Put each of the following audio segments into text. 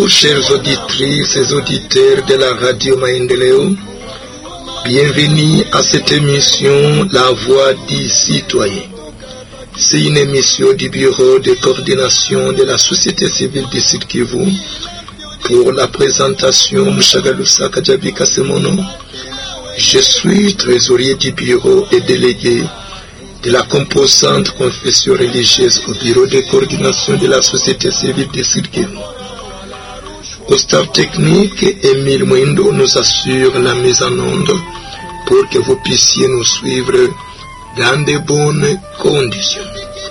Chers auditrices et auditeurs de la radio Maendeleo, bienvenue à cette émission La Voix du Citoyen. C'est une émission du Bureau de coordination de la société civile du Sud Kivu pour la présentation Mshagalusa Kajabika Semono. Je suis trésorier du bureau et délégué de la composante confession religieuse au bureau de coordination de la société civile du Sud Kivu. Au staff technique, Émile Mwindo nous assure la mise en onde pour que vous puissiez nous suivre dans de bonnes conditions.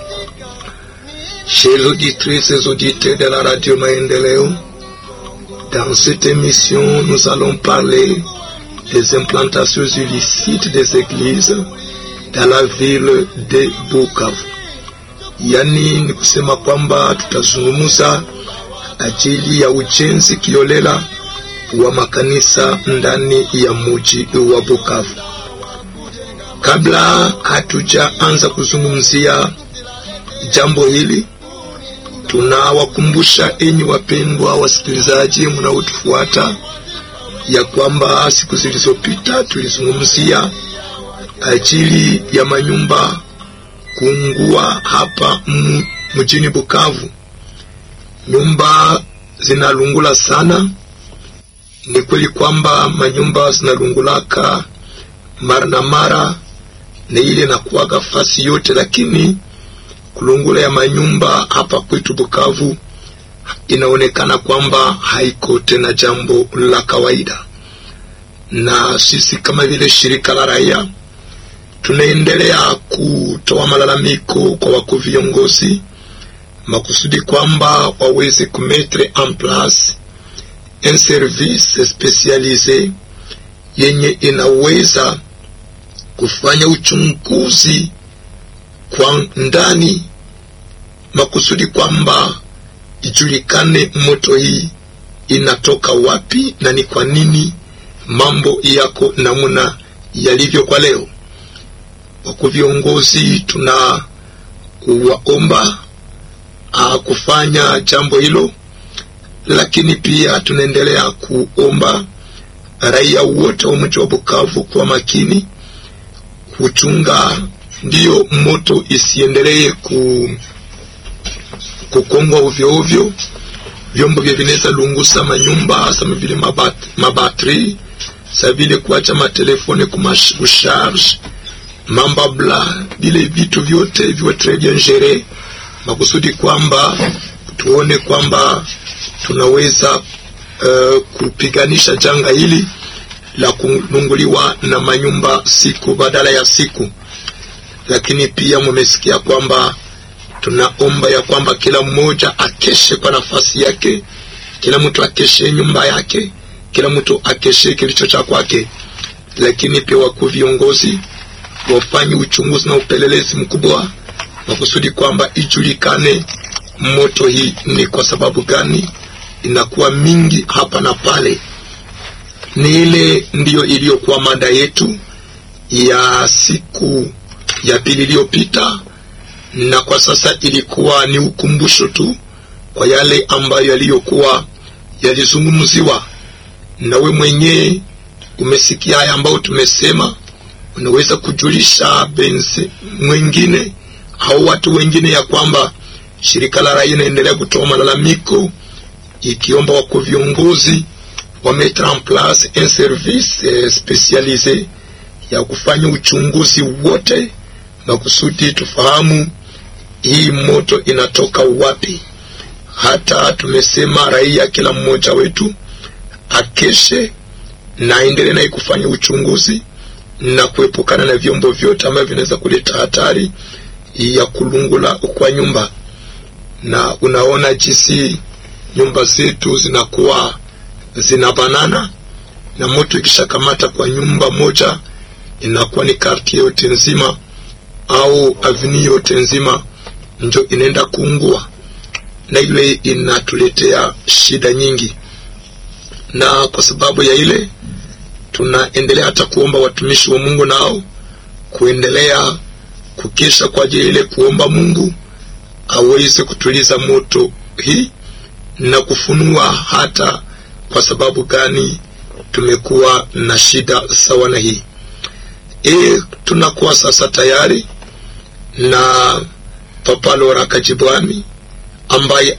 Chers auditrices et auditeurs de la radio Maendeleo, dans cette émission, nous allons parler des implantations illicites des églises dans la ville de Bukavu. Yani ni kusema kwamba tutazungumza ajili ya ujenzi kiolela wa makanisa ndani ya muji wa Bukavu. Kabla hatujaanza kuzungumzia jambo hili, tunawakumbusha enyi wapendwa wasikilizaji mnaotufuata ya kwamba siku zilizopita tulizungumzia ajili ya manyumba kuungua hapa mjini Bukavu. Nyumba zinalungula sana. Ni kweli kwamba manyumba zinalungulaka mara na mara, na ile nakuwaga fasi yote, lakini kulungula ya manyumba hapa kwetu Bukavu inaonekana kwamba haiko tena jambo la kawaida, na sisi kama vile shirika la raia tunaendelea kutoa malalamiko kwa wakuu viongozi makusudi kwamba waweze kumetre en place un service specialise yenye inaweza kufanya uchunguzi kwa ndani makusudi kwamba ijulikane moto hii inatoka wapi na ni kwa nini mambo yako namna yalivyo kwa leo. Wakuu viongozi tuna kuwaomba kufanya jambo hilo, lakini pia tunaendelea kuomba raia wote wa mji wa Bukavu kwa makini kuchunga, ndiyo moto isiendelee ku kukongwa ovyo ovyo. Vyombo vya vinaweza lungusa manyumba sama vile mabat, mabatri sa vile kuacha matelefone kumasharge mambabla, vile vitu vyote viwe tres bien gere makusudi kwamba tuone kwamba tunaweza uh, kupiganisha janga hili la kulunguliwa na manyumba siku badala ya siku. Lakini pia mumesikia kwamba tunaomba ya kwamba kila mmoja akeshe kwa nafasi yake, kila mtu akeshe nyumba yake, kila mtu akeshe kilicho cha kwake. Lakini pia wakuu viongozi wafanye uchunguzi na upelelezi mkubwa makusudi kwamba ijulikane moto hii ni kwa sababu gani inakuwa mingi hapa na pale. Ni ile ndiyo iliyokuwa mada yetu ya siku ya pili iliyopita, na kwa sasa ilikuwa ni ukumbusho tu kwa yale ambayo yaliyokuwa yalizungumziwa. Nawe mwenyewe umesikia haya ambayo tumesema, unaweza kujulisha benzi mwingine au watu wengine ya kwamba shirika la raia inaendelea kutoa malalamiko ikiomba wako viongozi wa mettre en place un service eh, specialise ya kufanya uchunguzi wote makusudi tufahamu hii moto inatoka wapi. Hata tumesema raia, kila mmoja wetu akeshe na aendelee naye kufanya uchunguzi na kuepukana na vyombo vyote ambavyo vinaweza kuleta hatari ya kulungula kwa nyumba. Na unaona jinsi nyumba zetu zinakuwa zinabanana, na moto ikishakamata kwa nyumba moja inakuwa ni kartie yote nzima au avni yote nzima njo inaenda kuungua, na ile inatuletea shida nyingi. Na kwa sababu ya ile tunaendelea hata kuomba watumishi wa Mungu nao kuendelea kukesha kwa ajili ile kuomba Mungu aweze kutuliza moto hii na kufunua hata kwa sababu gani tumekuwa na shida sawa na hii. E, tunakuwa sasa tayari na Papa Lora Kajibwami ambaye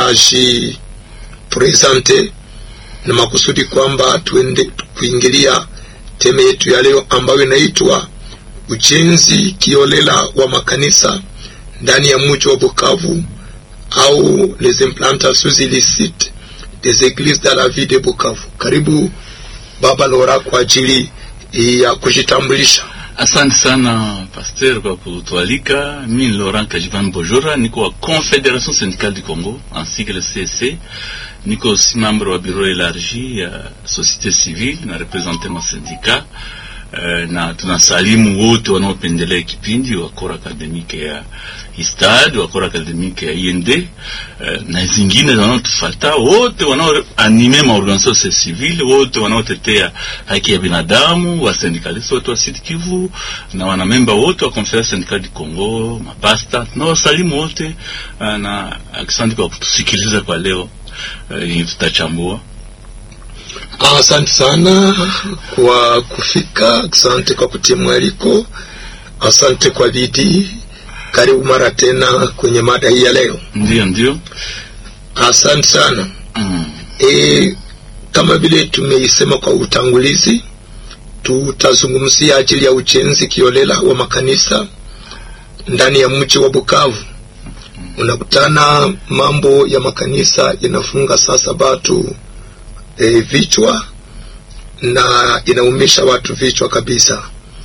atajipresente na makusudi kwamba tuende kuingilia teme yetu ya leo ambayo inaitwa ujenzi kiolela wa makanisa ndani ya mji wa Bukavu au les implantations illicites des églises dans la ville de Bukavu. Karibu Baba Lora kwa ajili ya kujitambulisha. Asante sana Pasteur kwa kutualika. Mimi Laurent Kajivan Bojora, niko wa Confédération syndicale du Congo en sigle CSC. Niko aussi membre wa bureau élargi ya société civile na represente ma syndicat uh, na tunasalimu wote wanaopendelea kipindi wa kora akademike ya Istad, wa kora akademike ya IND uh, na zingine wanaotufata wote wanaoanime maorganisation civile wote wanaotetea haki ya binadamu, wa syndikaliste wote wa Sud Kivu na wanamemba wote wa Conférence syndicale du Congo, mapasta na wasalimu wote uh, na asante kwa kutusikiliza kwa leo. Uh, tutachambua. Asante sana kwa kufika, asante kwa kutia mwaliko, asante kwa bidii. Karibu mara tena kwenye mada hii ya leo. Ndio, ndio, asante sana mm. E, kama vile tumeisema kwa utangulizi, tutazungumzia ajili ya ujenzi kiolela wa makanisa ndani ya mji wa Bukavu. Unakutana mambo ya makanisa inafunga sasa batu e, vichwa na inaumisha watu vichwa kabisa,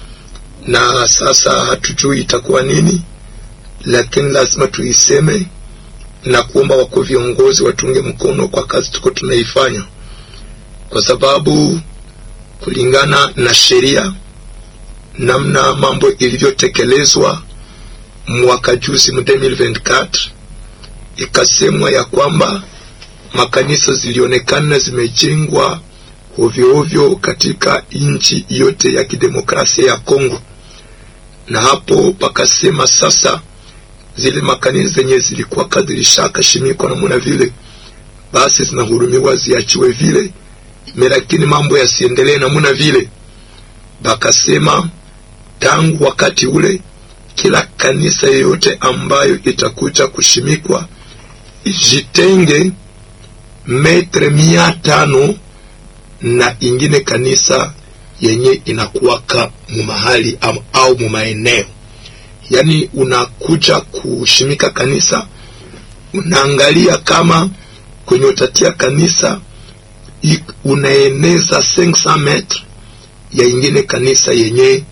na sasa hatujui itakuwa nini, lakini lazima tuiseme na kuomba wako viongozi watunge mkono kwa kazi tuko tunaifanya, kwa sababu kulingana na sheria namna mambo ilivyotekelezwa mwaka juzi mu 2024 ikasemwa ya kwamba makanisa zilionekana zimejengwa ovyo ovyo katika nchi yote ya kidemokrasia ya Kongo, na hapo pakasema sasa zile makanisa zenye zilikuwa kadhirishakashimikwa namuna vile basi zinahurumiwa ziachiwe vile me, lakini mambo yasiendelee namuna vile. Bakasema tangu wakati ule kila kanisa yoyote ambayo itakuja kushimikwa ijitenge metre mia tano na ingine kanisa yenye inakuwaka mumahali au mumaeneo. Yani unakuja kushimika kanisa, unaangalia kama kwenye utatia kanisa unaeneza 500 metre ya ingine kanisa yenye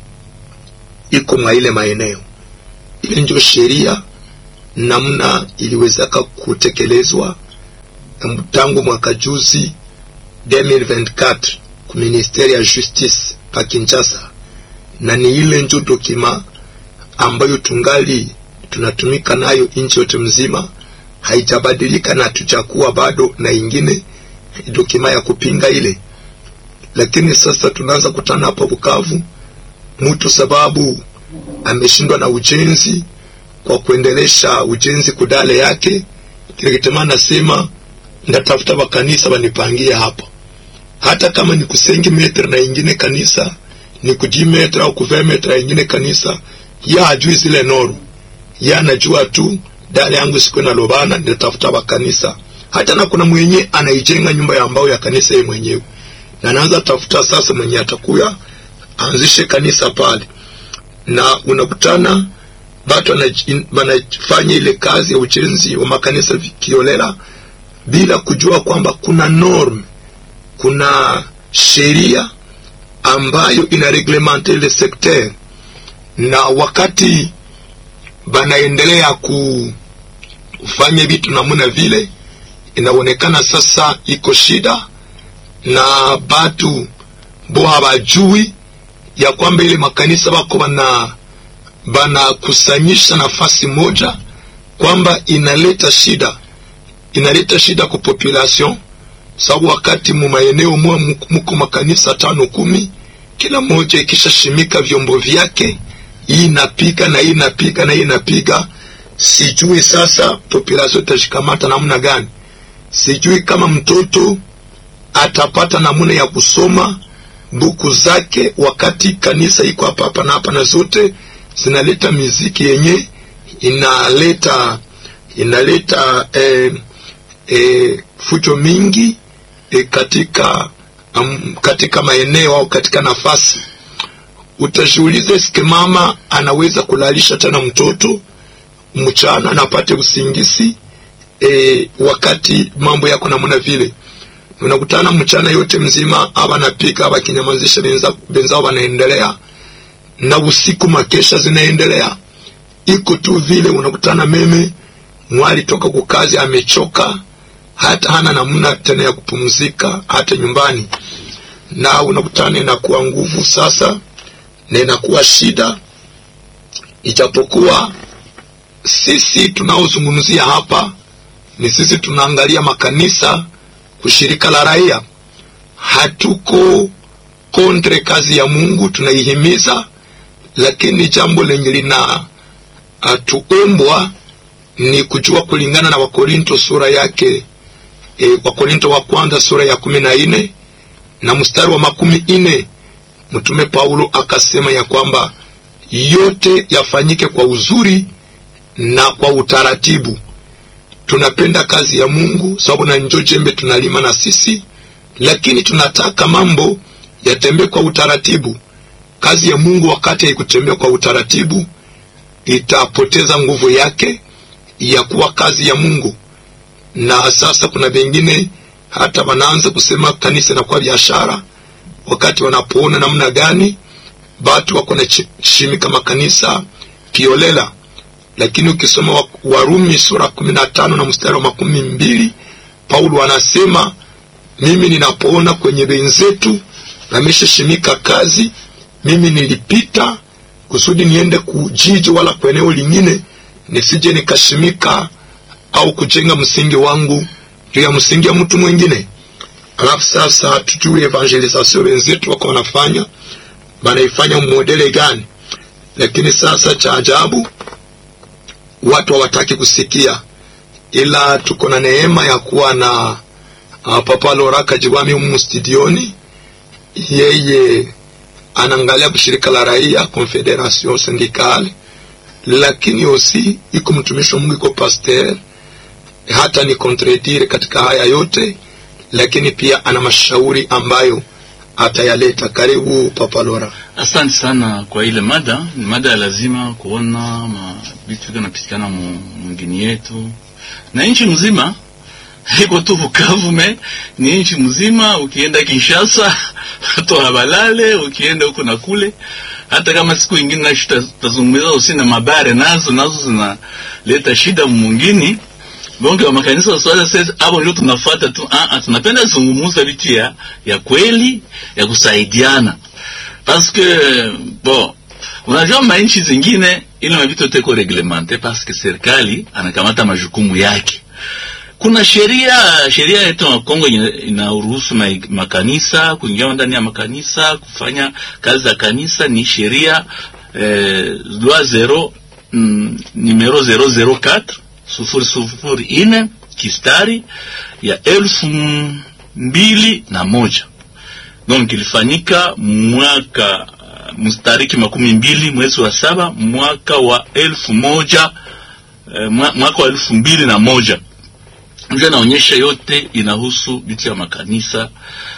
iko mwa ile maeneo. Ile ndio sheria namna iliwezaka kutekelezwa tangu mwaka juzi 2024 ku ministeri ya justice pa Kinshasa, na ni ile njo dokima ambayo tungali tunatumika nayo nchi yote mzima, haijabadilika na tuchakuwa bado na ingine dokima ya kupinga ile. Lakini sasa tunaanza kutana hapa Bukavu, mtu sababu ameshindwa na ujenzi kwa kuendelesha ujenzi kudale yake, kile kitema nasema ndatafuta bakanisa banipangie hapa, hata kama ni kusengi metre na ingine kanisa ni kuji metre au kuve metre na ingine kanisa, ya ajui zile noru, ya anajua tu dale yangu siku na lobana, ndatafuta bakanisa. Hata na kuna mwenye anaijenga nyumba ya mbao ya kanisa yeye mwenyewe, na anaanza tafuta sasa mwenye atakuya anzishe kanisa pale, na unakutana batu wanafanya ile kazi ya ujenzi wa makanisa kiolela bila kujua kwamba kuna norm, kuna sheria ambayo ina reglemente ile sekter, na wakati banaendelea kufanya vitu namuna vile, inaonekana sasa iko shida na batu bo habajui ya kwamba ile makanisa bako bana banakusanyisha nafasi moja, kwamba inaleta shida inaleta shida kwa population, sababu wakati mu maeneo mwa muko makanisa tano kumi, kila moja ikishashimika vyombo vyake, hii inapiga na hii inapiga na hii inapiga, sijui sasa population itashikamata namna gani. sijui kama mtoto atapata namuna ya kusoma buku zake wakati kanisa iko hapa hapa na hapa, na zote zinaleta miziki yenye inaleta inaleta eh, eh, fujo mingi eh, katika um, katika maeneo au katika nafasi. Utashuhuliza sike mama anaweza kulalisha tena mtoto mchana na apate usingisi e, wakati mambo yako namna vile, unakutana mchana yote mzima aba napika aba kinyamazisha benza benzao wanaendelea na usiku makesha zinaendelea, iko tu vile. Unakutana meme mwali toka kukazi amechoka, hata hana namna tena ya kupumzika hata nyumbani, na unakutana inakuwa nguvu sasa na inakuwa shida, ijapokuwa sisi tunaozungumzia hapa ni sisi tunaangalia makanisa, ushirika la raia. Hatuko kontre kazi ya Mungu, tunaihimiza, lakini jambo lenye lina atuombwa ni kujua kulingana na Wakorinto sura yake e, Wakorinto wa kwanza sura ya kumi na nne na mstari wa makumi nne Mtume Paulo akasema ya kwamba yote yafanyike kwa uzuri na kwa utaratibu. Tunapenda kazi ya Mungu sababu na njo jembe tunalima na sisi, lakini tunataka mambo yatembee kwa utaratibu. Kazi ya Mungu wakati haikutembea kwa utaratibu, itapoteza nguvu yake ya kuwa kazi ya Mungu. Na sasa kuna vengine hata wanaanza kusema kanisa inakuwa biashara, wakati wanapoona namna gani batu wako na shimika makanisa kiolela lakini ukisoma Warumi sura kumi na tano na mstari wa makumi mbili Paulo anasema mimi ninapoona kwenye wenzetu nameshashimika kazi, mimi nilipita kusudi niende kujiji wala kwa eneo lingine, nisije nikashimika au kujenga msingi wangu juu ya msingi ya mtu mwingine. Alafu sasa hatujui evangelisation wenzetu wako wanafanya banaifanya modele gani? Lakini sasa cha ajabu watu hawataki kusikia, ila tuko na neema ya kuwa na uh, Papa Laurent Kajiwami humu studioni. Yeye anaangalia kushirika la raia Confederation Syndicale, lakini osi iko mtumishi wa Mungu, iko pasteur, hata ni contredire katika haya yote, lakini pia ana mashauri ambayo atayaleta. Karibu Papa Laurent. Asante sana kwa ile mada. Ni mada ya lazima kuona vitu vinapitikana mwingine yetu na nchi mzima, haiko tu Bukavu me ni nchi mzima. Ukienda Kinshasa watu habalale, ukienda huko na kule, hata kama siku ingine na tutazungumza usi na mabare nazo nazo zinaleta shida mwingine bonge wa makanisa wa swala sasa, hapo ndio tunafuata tu. Ah, ah, tunapenda zungumuza vitu ya, ya kweli ya kusaidiana parce que bon, unajua manchi zingine ile mavito teko reglemente parce que serikali anakamata majukumu yake. Kuna sheria sheria yetu ya Kongo inaruhusu makanisa kuingia ndani ya makanisa kufanya kazi za kanisa, ni sheria eh, loi zero mm, numero 004 sufuri sufuri ine kistari ya elfu mbili na moja donc ilifanyika mwaka mstariki makumi mbili mwezi wa saba mwaka wa elfu moja eh, mwaka wa elfu mbili na moja ndio naonyesha yote inahusu vitu ya makanisa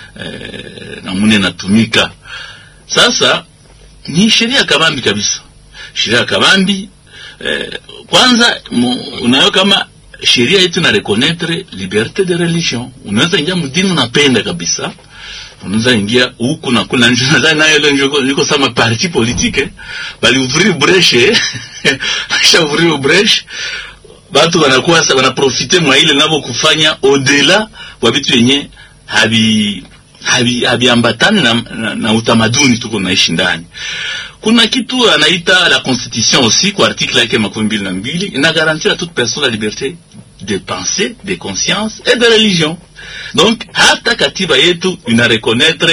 eh, namune natumika sasa. Ni sheria kabambi kabisa, sheria kabambi eh, kwanza unayo kama sheria yetu na reconnaître liberté de religion. Unaweza ingia mdini unapenda kabisa, unaweza ingia huku na kula nje. Nadhani nayo ile ndio liko sama parti politique bali ouvrir brèche kisha ouvrir brèche, watu wanakuwa wanaprofite mwa ile nabo kufanya au-delà kwa vitu yenye habi habiambatani habi na, na, na utamaduni tuko naishi ndani kuna kitu anaita la constitution aussi kwa article yake makumi mbili na mbili ina garantir à toute personne la liberté de pensée de conscience et de religion donc hata katiba yetu ina reconnaître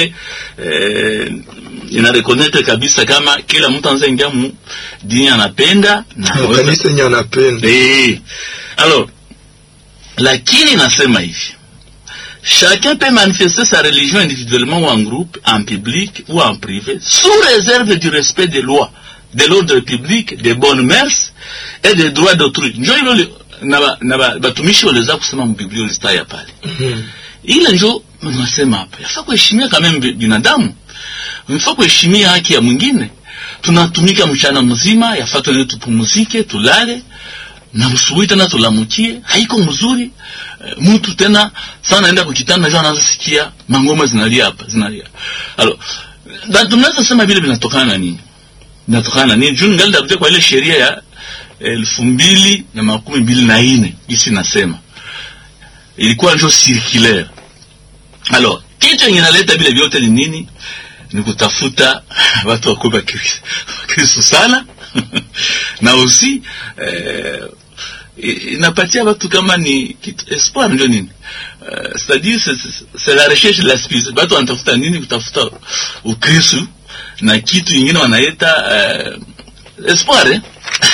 eh, ina reconnaître kabisa kama kila mtu anaweza ingia mu dini anapenda na kanisa yenye anapenda eh alors lakini nasema hivi chacun peut manifester sa religion individuellement ou en groupe en public ou en privé sous réserve du respect des lois de l'ordre public des bonnes mœurs et des droits d'autrui njo hilo li- na ba- na ba- batumishi waliweza kusema mbiblia ulistaya pale ile njo nasema hapa yafaa kuheshimia kama mbi- binadamu yafaa kuheshimia haki ya mwingine tunatumika mchana mzima yafaa tuende tupumuzike tulale na msubuhi tena tulamukie haiko mzuri e, mtu tena sana naenda kukitanda njo anaanza sikia mangoma zinalia hapa zinalia alo na tunaweza sema vile vinatokana na nini vinatokana na nini juu ngali takutia kwa ile sheria ya elfu mbili na makumi mbili na nne isi nasema ilikuwa njo circulaire alors kitu yenye naleta vile vyote ni nini ni kutafuta watu wakuwe bakristo bakristo sana na aussi eh, i- inapatia watu kama ni kitu espoir ndio nini uh, c'est-à-dire c'est- c'est- c'est la recherche de la spirit watu wanatafuta nini kutafuta ukristu na kitu ingine wanaita uh, espoir eh?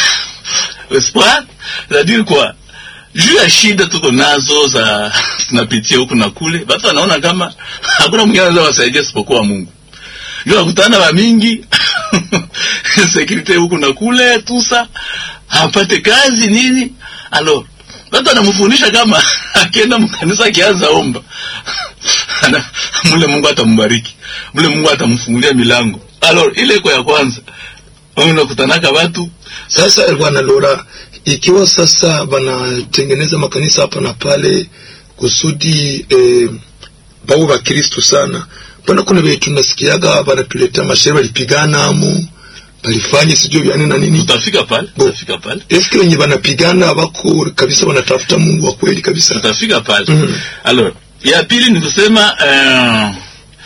espoir c'est-à-dire quoi juu ya shida tuko nazo za tunapitia huku na kule watu wanaona kama hakuna mwingine anaweza wasaidia isipokuwa mungu ndio nakutana wa mingi sekurite huku na kule tusa hapate kazi nini alo watu anamfundisha kama akienda mkanisa akianza omba Ana- mule mungu atambariki mule mungu atamfungulia milango alo ile iko ya kwanza unakutanaka watu Sasa bwana Lora, ikiwa sasa wanatengeneza makanisa hapa na pale kusudi eh, bawe bakristu sana, mbona kuna vitu nasikiaga wanatuletea mashairi walipigana amu walifanya sijui vyani na nini. tutafika pale Bo. tutafika pale Eske wenye wanapigana wako kabisa wanatafuta Mungu wa kweli kabisa? tutafika pale Mhm. alors ya pili ni kusema eh,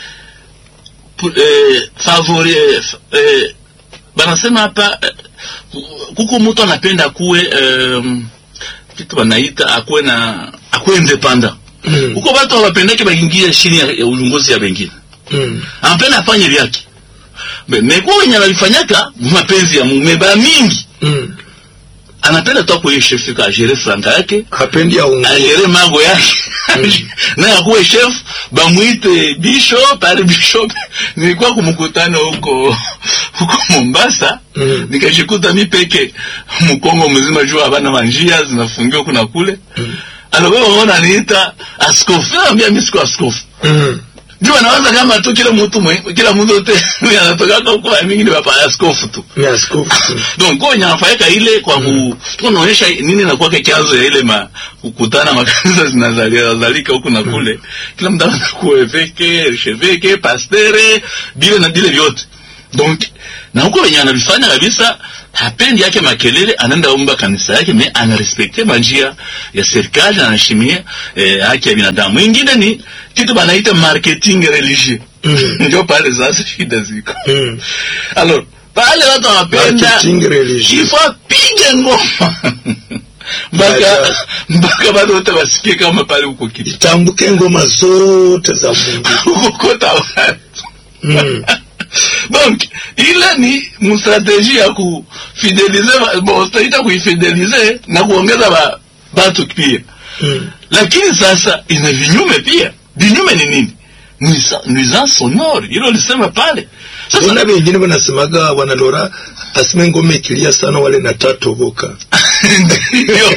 pu- eh, favori eh, f- eh, banasema hapa eh, ku- kuko mtu anapenda kuwe eh, kitu wanaita akuwe na akuwe independent Mm. huko watu hawapendeke baingie chini ya, ya uongozi ya wengine Mm. anapenda afanye vyake Me- mekuwa wenye analifanyaka mapenzi ya mume ba mingi Mm. anapenda tu akuye chef ka gere franka yake Hapendi aungu. agere mago yake naye akuwe chef bamwite bishop ari bishop nilikuwa kumkutano huko huko Mombasa Mm. nikashikuta mi peke mkongo mzima juu habana manjia zinafungiwa kuna kule Mm. alo wewe unaona niita askofu naambia mimi siko askofu Mm. juu anawaza kama tu kila mtu mwe- kila mtu yote anatoka huko mingi ni baba askofu tu Ni askofu. Mm. donc kwa wenye anafanyika ile kwa ku tunaonyesha nini na kwake chanzo ya ile ma kukutana makanisa zinazalia zalika huku na kule kila mtu anakuwa eveke archevêque pastere bile na bile vyote donc na huko wenye anavifanya kabisa hapendi yake makelele anaenda omba kanisa yake me anarespekte manjia ya serikali anaheshimia eh, haki ya binadamu ingine ni kitu banaita marketing religieux Mm. ndio pale sasa shida ziko Mm. alors pale watu wanapenda Marketing religieux. ifo apige ngoma mpaka Baja. mpaka bado wote wasikie kama pale huko kitu Itambuke ngoma zote za Mungu. kukota watu Mm. donc ile ni mstrategie ya kufidelize ba- bon tutaita kuifidelize na kuongeza ba, batu pia Mm. lakini sasa ina vinyume pia vinyume ni nini Nuisa- nuisance sonore hilo lisema pale sasa Mbona wengine wanasemaga wanalora asime ngoma ikilia sana wale na tatoboka. ndio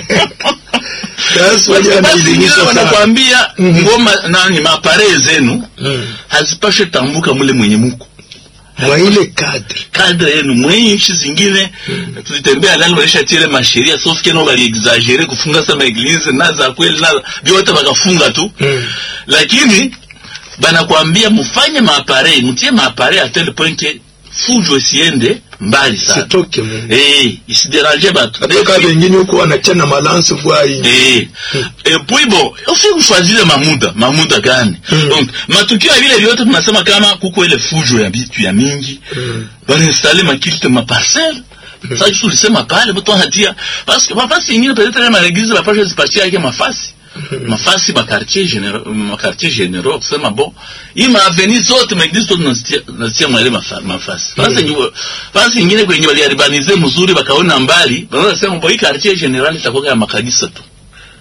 Sasa wale basi wanaelimisha ingine sana. wanakwambia Mhm. ngoma nani mapare zenu Mm. hazipashe tambuka mule mwenye muko Mwa ile kadri. kadre yenu mwenye nchi zingine tulitembea ndani walisha tile masheria sauf que no bali exagere kufunga sama eglise na za kweli na vyote wakafunga tu Mm. lakini banakwambia mufanye maapare mtie maapare a tel point que fujo isiende mbali sana Sitoke Mungu. eh isiderange batu Hata kama wengine huko wanachana malansi voi. Eh. Et puis bon, aussi kufuatilia mamuda, mamuda gani? Mm. Donc, matukio ya vile vyote tunasema kama kuko ile fujo ya vitu ya mingi. Mm. Wanainstale makilte ma parcelle. Sasa kitu ulisema pale mtu anatia parce que mafasi nyingine peut-être kama l'église la pasha zipatia yake mafasi. Mafasi ma quartier généraux, ma quartier généraux kusema bon, hii ma avenue zote ma église zote nasitia nasitia mwele mafa- mafasi. Sasa nyingine basi nyingine kwenye waliaribanize mzuri bakaona mbali, wanaona sema bon hii quartier général itakuwa ya makanisa tu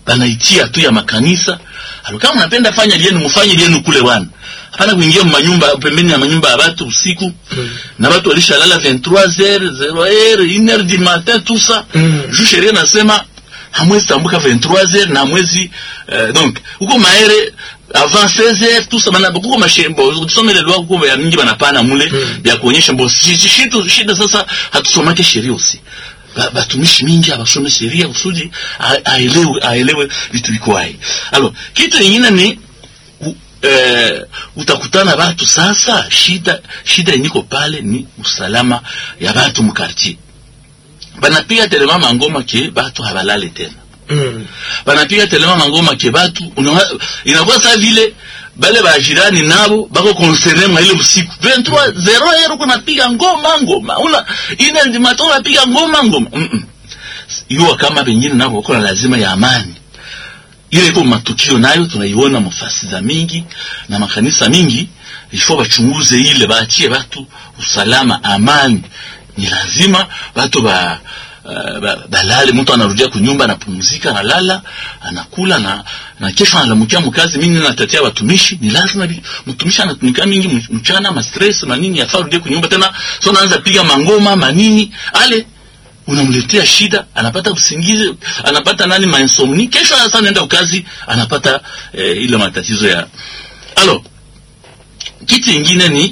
banaitia tu ya makanisa alo kama mnapenda fanya lienu mufanye lienu kule wana hapana kuingia manyumba pembeni ya manyumba ya watu usiku Mm. na watu walishalala 23h 0h 1h du matin tout ça Mm. juu sheria nasema hamwezi tambuka 23h na hamwezi euh, donc huko maere avant 16h tout ça bana kuko mashembo tusome ile loi kuko ya mingi banapana mule Mm. ya kuonyesha mbo shi- shi- shitu shida sasa hatusomake sheria usi Ba- batumishi mingi abasome sheria kusudi a- aelewe aelewe vitu viko hai alors kitu ingine ni u, eh, utakutana watu sasa shida shida inyiko pale ni usalama ya watu mkartier banapiga telema mangoma ke batu habalale tena Mm. banapiga telema mangoma ke batu unawa- inakuwa saa vile bale bajirani nabo bako konserne mwa ile usiku 23 zero ero kunapiga ngoma ngoma una ine ndimato unapiga ngoma ngoma mm -mm. yuwa kama bengine nabo wako na lazima ya amani ile iko matukio nayo tunaiona mafasi za mingi na makanisa mingi ifo bachunguze ile baachie batu usalama amani ni lazima batu ba uh, ba- balale mtu anarudia kunyumba anapumzika analala anakula na na kesho analamukia mkazi mimi natatia watumishi ni lazima bi- mtumishi anatumika mingi mch- mchana ma stress manini yafaa rudie kunyumba tena so anaanza piga mangoma manini ale unamletea shida anapata usingizi anapata nani mainsomni kesho sasa anaenda kazi anapata eh, ile matatizo ya alo kitu ingine ni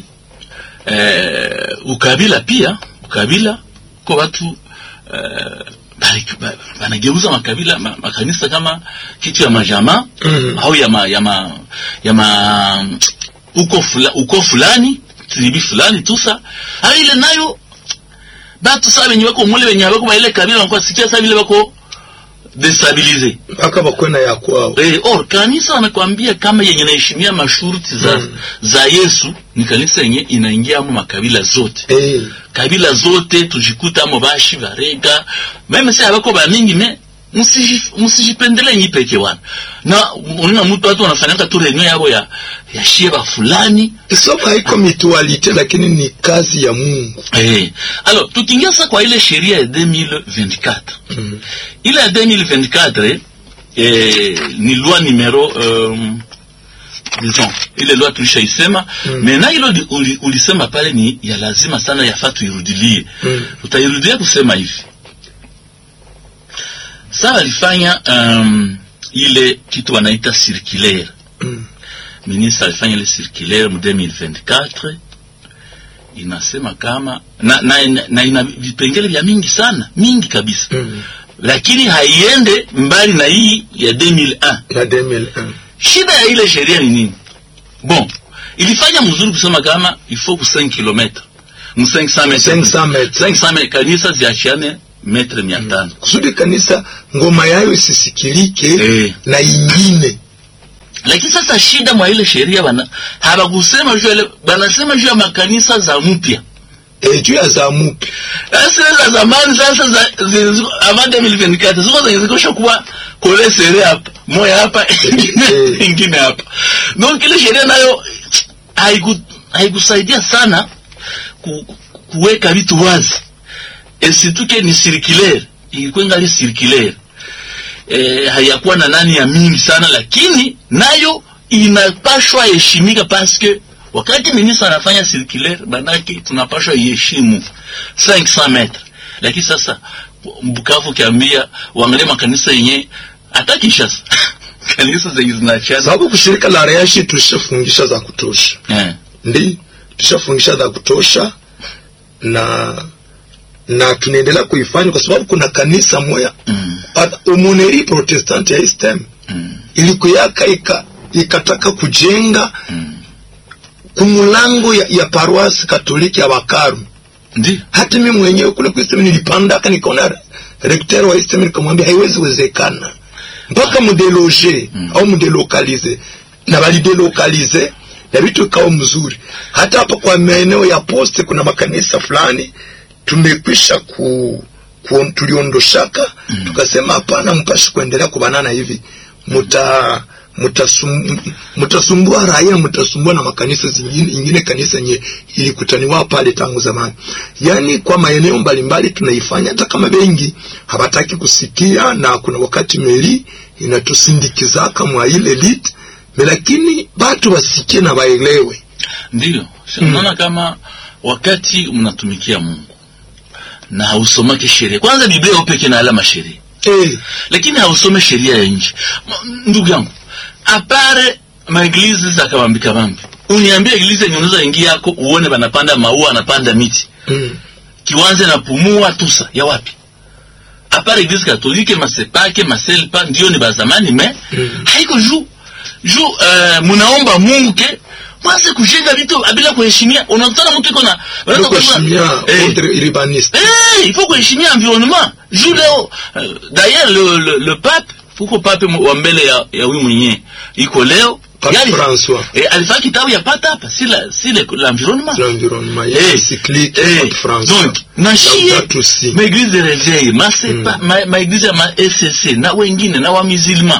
eh, ukabila pia ukabila kwa watu eh, bali- ba- banageuza makabila ma, makanisa kama kitu ya majamaa Mhm. au ya ma, ya ma, ya ma uko fula, uko fulani tribi fulani tusa ha ile nayo batu saa wenye wako mule wenye wako baile kabila wanakuwa sikia saa vile wako destabilize mpaka bakwena ya kwao eh, or kanisa wamekwambia kama yenye naheshimia masharti za, Mm. za Yesu ni kanisa yenye inaingia amo makabila zote Eh, kabila zote tujikuta amo bashi barega meme si abako bamingi me musiji- musijipendele nyi peke wana na unaona mtu watu wanafanyaka tu reunion yabo ya ya shieba fulani somo haiko mitualite lakini ni kazi ya Mungu eh alors tukiingia sasa kwa ile sheria ya 2024 mm. ile ya 2024 eh, ni loi numero um, disons ile loi tulishaisema Mm. mm. na hilo li- uli- ulisema pale ni ya lazima sana yafaa tuirudilie Mm. tutairudilia kusema hivi saa walifanya um, ile kitu wanaita circulaire Mm. ministre alifanya ile circulaire mu 2024 inasema kama na, na, na, na ina vipengele vya mingi sana mingi kabisa Mm. lakini haiende mbali na hii ya 2001 na 2001 shida ya ile sheria ni nini bon ilifanya mzuri kusema kama il faut ku 5 km mu 500 metres 500 metres. 500 metres kanisa ziachiane metre 500 kusudi kanisa ngoma yayo isisikilike Eh. na ingine lakini sasa shida mwa ile sheria bana habakusema juu ya ile banasema juu ya makanisa za mpya e, juu ya zamupi sasa za zamani sasa za zilizo- avant 2024 ziko zenye zikosha kuwa kole sere hapa moya hapa ingine Eh. ingine hapa donc ile sheria nayo haiku haikusaidia sana ku, kuweka vitu wazi et surtout que ni circulaire ilikuwa ingali circulaire eh, hayakuwa na nani ya mingi sana lakini nayo inapashwa heshimika paske wakati ministre anafanya circulaire manake tunapashwa iheshimu 500 metre lakini sasa Bukavu ukiambia uangalie makanisa yenye hata Kinshasa kanisa zenye zinaachana sababu kushirika la reashi tulishafungisha za kutosha eh, ndi tushafungisha za kutosha na na tunaendelea kuifanya kwa sababu kuna kanisa moya mm, Hata umoneri protestant ya istem mm, ilikuyaka ika, ikataka kujenga mm. kumulango ya, ya paroisi katoliki ya Bakaru. Ndi Hata mimi mwenyewe kule kwa istem nilipandaka, nikaona rekter wa istem, nikamwambia haiwezi wezekana mpaka mudeloge Mm. au mudelokalize, na balidelokalize na vitu ikawa mzuri. Hata hapa kwa maeneo ya poste kuna makanisa fulani tumekwisha ku, ku tuliondoshaka Mm. tukasema hapana, mpashi kuendelea kubanana hivi, muta mtasum, mtasumbua raia, mtasumbua na makanisa zingine, ingine kanisa nye ilikutaniwa pale tangu zamani. Yani kwa maeneo mbalimbali tunaifanya, hata kama bengi habataki kusikia, na kuna wakati meli inatusindikizaka mwa ile lit, lakini batu wasikie na waelewe. Ndiyo unaona kama wakati mnatumikia Mungu na hausomake sheria kwanza, Biblia upeke na alama sheria Eh, lakini hausome sheria ya nchi. M- Ndugu yangu, apare maeglizi za kabambi kabambi, uniambie eglizi yenye unaweza ingia yako uone banapanda maua, anapanda miti mm, kiwanze na pumua tusa ya wapi? Apare eglise katolike masepake maselpa ndio ni bazamani me Mm. haiko juu juu uh, munaomba Mungu ke mwanze kujenga vitu bila kuheshimia. Unakutana mtu iko na ndio kuheshimia Eh. ordre urbaniste. Eh, il faut kuheshimia environnement. Juu leo euh, d'ailleurs le, le, le pape fuko pape wa mbele ya, ya huyu mwenyewe iko leo Pape Yali- François. eh, alifanya kitabu ya pata hapa si la si le- l'environnement l'environnement Eh, ya cyclique eh, Pape François donc na shie Laudato si. ma église de réveil ma sepa ma, ma église ya ma SCC na wengine na wa musulman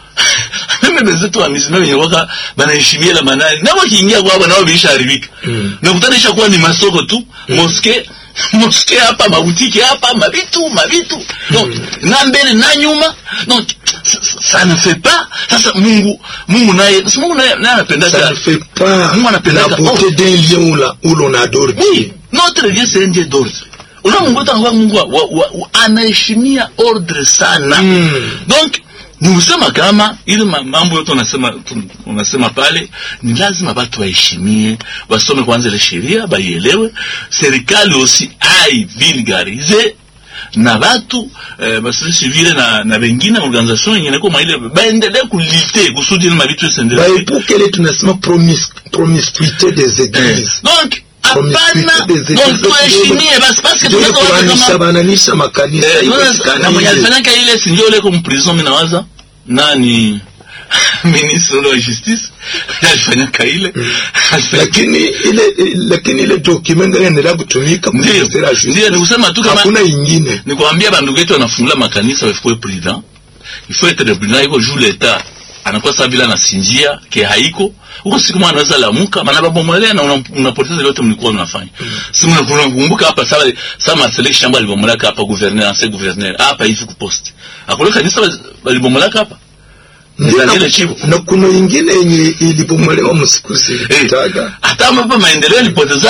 meme bezetu wa musulman wenye waka banaheshimia la manani na wakiingia kwao nao biisha haribika Mm. na kutana isha kuwa ni masoko tu moske moske hapa mabutiki hapa mavitu mavitu donc na mbele na nyuma donc ça- ça- ça ne fait pas sasa Mungu Mungu naye sasa Mungu naye naye anapenda ça ne fait pas Mungu anapendaka- la beauté oh. d'un lieu où, la- où l'on adore Oui, Dieu. notre Dieu c'est un Dieu d'ordre. Una Mungu wetu anakuwa Mungu wa, wa, wa, anaheshimia ordre sana. Mm. Donc ni kusema kama ile ma- mambo yote unasema tu- unasema pale ni lazima watu waheshimie, wasome kwanza ile sheria, baielewe. Serikali aussi ai vulgarize na batu eh, basi civile na na wengine organisation yenye nako maile baendelee kulite kusudi ile mabitu yasiendelee. baepuke ile tunasema promis, promiscuité des Eh, églises donc Promiscuité hapana, des donc églises. tuheshimie basi basi ndio tunaweza waza kuranisha kama bananisha makanisa Eh, iko unaona, katika na mwenye ile. alifanyaka ile si ndio ile kwa mprison, mimi nawaza nani ministre wa justice alifanyaka ile Alifanya- lakini ile lakini ile document ndio inaendelea kutumika kwa Ndio, ministère ya justice. ndio, ni kusema tu kama- hakuna ingine ni kuambia bandugu yetu wanafungula makanisa wafue prudent il faut être prudent iko juu leta anakuwa saa vile anasinjia ke haiko huko siku mwana anaweza lamuka maana babomolea na una- unapoteza yote mlikuwa mnafanya si mna- unakumbuka hapa sawa sawa Marcel shamba alibomoleka hapa gouverneur ancien gouverneur hapa hivi kupost akule kanisa walibomoleka hapa Ndio, Ndio, na- ile chifu. na kuna ingine yenye ilibomolewa msiku Eh, zilitaga hata hapa maendeleo ilipoteza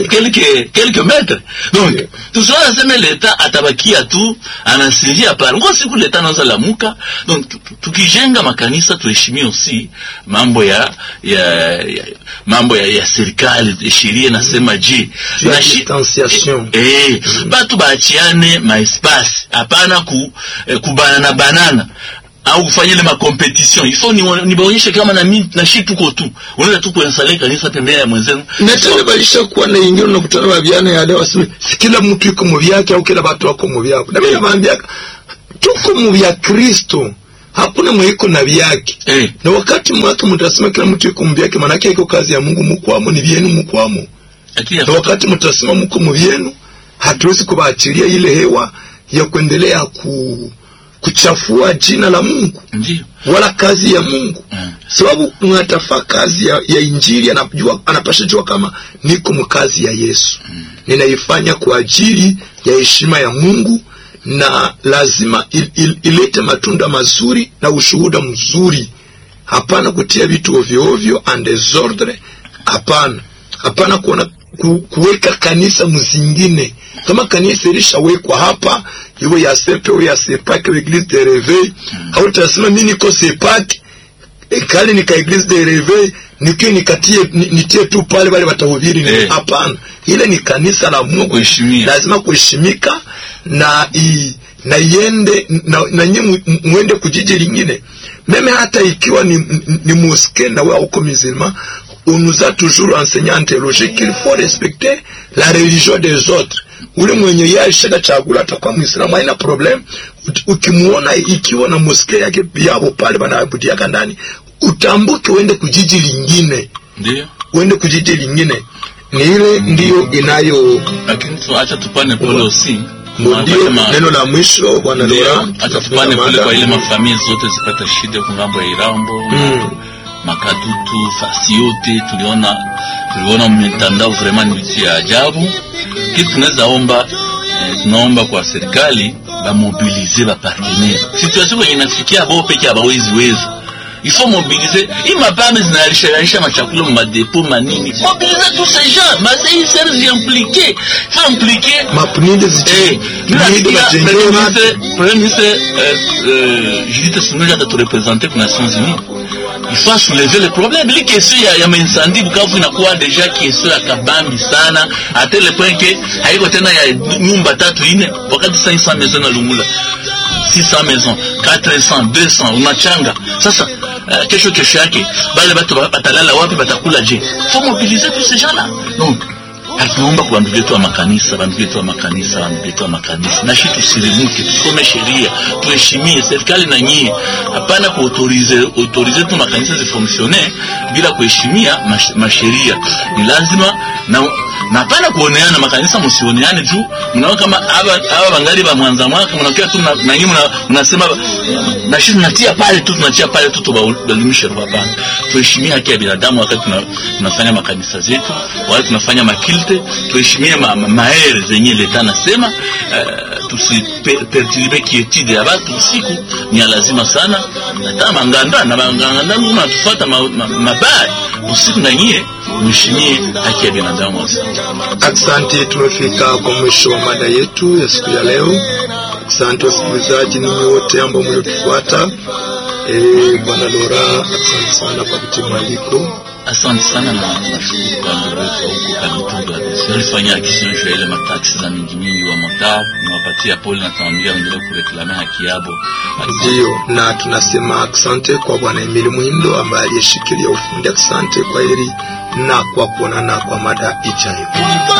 kelke kelke metre donc Yeah. tusiona sema leta atabakia tu anasinjia pale ngo siku leta anaweza lamuka donc tu- tu- tukijenga makanisa tuheshimie aussi mambo ya ya, ya mambo ya, ya serikali sheria nasema je Juu ya Na shi- distanciation. eh, eh, batu baachiane maespasi hapana ku, eh, kubanana banana au kufanya ile makompetition ifo nibaonyeshe kama na mi na shi tuko tu unaweza tu kuensale kanisa pembeni ya mwenzenu na tena balisha kuwa na ingine unakutana babyana yale waseme si kila mtu yuko mu byake au kila watu wako mu byako na mimi nawaambia tuko mu bya Kristo hakuna mwiko na byake eh, na wakati mwake mtasema kila mtu yuko mu byake manake iko kazi ya Mungu mukwamo ni vyenu mukwamo lakini na wakati mtasema mko mu vyenu hatuwezi kubaachilia ile hewa ya kuendelea ku kuchafua jina la Mungu ndio wala kazi ya Mungu Mm. sababu mwatafaa kazi ya, ya injili anajua anapasha jua kama niko mkazi ya Yesu ninaifanya kwa ajili ya heshima ya Mungu na lazima il, il, ilete matunda mazuri na ushuhuda mzuri hapana kutia vitu ovyo ovyo and desordre hapana hapana kuona ku, kuweka kanisa mzingine kama kanisa ilishawekwa hapa iwe ya sepe iwe ya sepake iwe eglise de reveil hautasema mimi niko sepake e, kale nika eglise de reveil nikiwa nikatie ni- nitie tu pale wale watahubiri ni Eh. hapana ile ni kanisa la Mungu Kuheshimia. lazima kuheshimika na i, na iende na, na nyinyi mu- muende kujiji lingine meme hata ikiwa ni, ni, ni mosquée na wewe uko musulman on nous a toujours enseigné en théologie qu'il faut respecter la religion des autres ule mwenye yeye alishaka chagula atakuwa muislamu haina problem Ut- ukimuona ikiwa na mosquée yake yabo pale banaabudiaka ndani utambuke uende kujiji lingine ndio uende kujiji lingine ni ile ndiyo inayo lakini tuacha tupane pole aussi Ndio Wanasema- neno la mwisho bwana Ndio, Lora, hata tunafunga tupane kule mada. kwa ile mafamilia zote zipata shida kungambo ya Irambo Mm. Makadutu, fasi yote tuliona tuliona mitandao vraiment ni vitu ya ajabu. Kitu tunaweza omba eh, tunaomba kwa serikali bamobilize ba partenaire. Situation kwenye inafikia bao peke abawezi weza il faut mobiliser hii mapame zinalishanisha machakula mu madepo manini mobiliser tous ces gens masei serge impliqué faut impliquer mapuninde Eh, zichi mimi puninde nasikia bajengere Premier watu ministre- Premier ministre euh, euh, Judith Suminja ataturepresente kwa Nations Unies. Il faut soulever le problème. Ile question ya, ya maincendie Bukavu inakuwa deja question ya kabambi sana à tel point que haiko tena ya nyumba tatu ine wakati 500 maisons na Lungula 600 maisons 400 200 unachanga sasa uh, kesho kesho yake bale batu ba- batalala wapi batakula je faut mobiliser tous ces gens là donc hatunaomba kwa bandugu yetu wa makanisa bandugu yetu wa makanisa bandugu yetu wa makanisa na shi tusirimuke tusome sheria tuheshimie serikali na nyie hapana kuautorize autorize tu makanisa zifonksione bila kuheshimia mash- masheria ni lazima na na hapana kuoneana makanisa msioneane juu mnaona kama haba haba bangali ba mwanza mwaka mnakia tu na na nyinyi mna- mnasema na shi tunatia pale tu tunatia pale tu tubalimishe roho hapana tuheshimie haki ya binadamu wakati tuna, tunafanya makanisa zetu wakati tunafanya makilte tuheshimie ma, ma, maere zenye leta nasema uh, tusiperturbe kietide ya batu usiku ni ya lazima sana hata manganda na manganda muma natufuata mabaya ma, ma mabaya. usiku na nyie mheshimie haki ya binadamu asante Asante, tumefika kwa mwisho wa mada yetu ya siku ya leo. Asante wasikilizaji ninyi wote ambao mliotufuata. Eh, bwana Lora, asante sana kwa kutii mwaliko. asante sana na nashukuru kwa ndugu wetu huko Kamituga alifanya akisio juu ya ile mataksi za mingi mingi wa motar nawapatia pole na tunawambia waendelee kureklame haki yabo Ndiyo, na tunasema asante kwa bwana Emili Mwindo ambaye aliyeshikilia ufundi. Asante, kwa heri na kwa kuonana kwa mada ijayo.